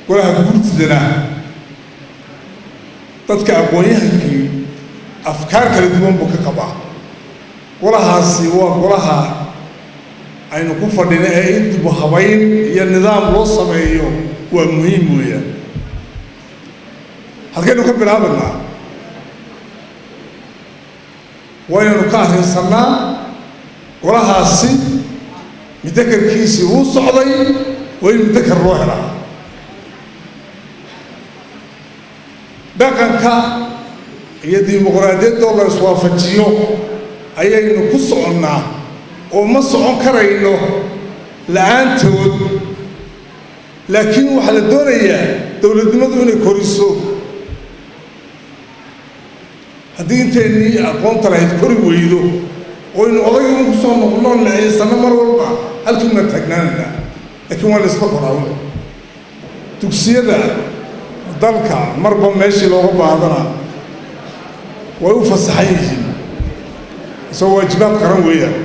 golaha guurtidana dadka aqoon-yahankii afkaar kala duwan buu ka qabaa golahaasi waa golaha aynu ku fadhina ee in dibu habayn iyo nidaam loo sameeyo waa muhiim weeyaan halkaynu ka bilaabanaa waynaynu ka arrinsannaa golahaasi mudakarkiisii uu socday waa in mudakar loo helaa dhaqanka iyo dimuqraadiyaddoo la iswaafajiyo ayaynu ku soconnaa oo ma socon karayno la-aantood laakiin waxaa la doonayaa dowladnimadu inay koriso haddii inteennii aqoonta lahayd kori weydo oynu odayga ku soo noqno naciisanno mar walba halkiina taagnaanana laakiin waa la iska qoraawna dugsiyada dalka marba meeshii looga baadana way u fasaxan yihiin isagoo waajibaad qaran weeyaan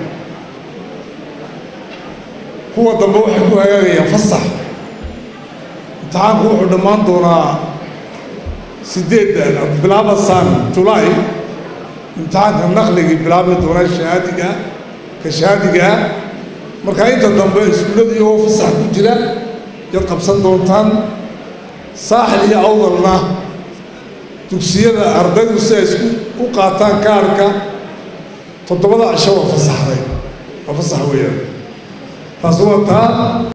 kuwa dambe waxay ku hagaagayaan fasax imtixaanku wuxuu dhammaan doonaa sideedda bilaabasaan julaay imtixaanka naqligii bilaabmi doonaa shahaadiga ka shahaadigaa markaa inta dambe iskuulladii oo fasax ku jira yad qabsan doontaan saaxil iyo awdalna dugsiyada ardaydu si ay isku u qaataan kaarka toddobada cisho waa fasaxday waa fasax weeyaan taasi waa taa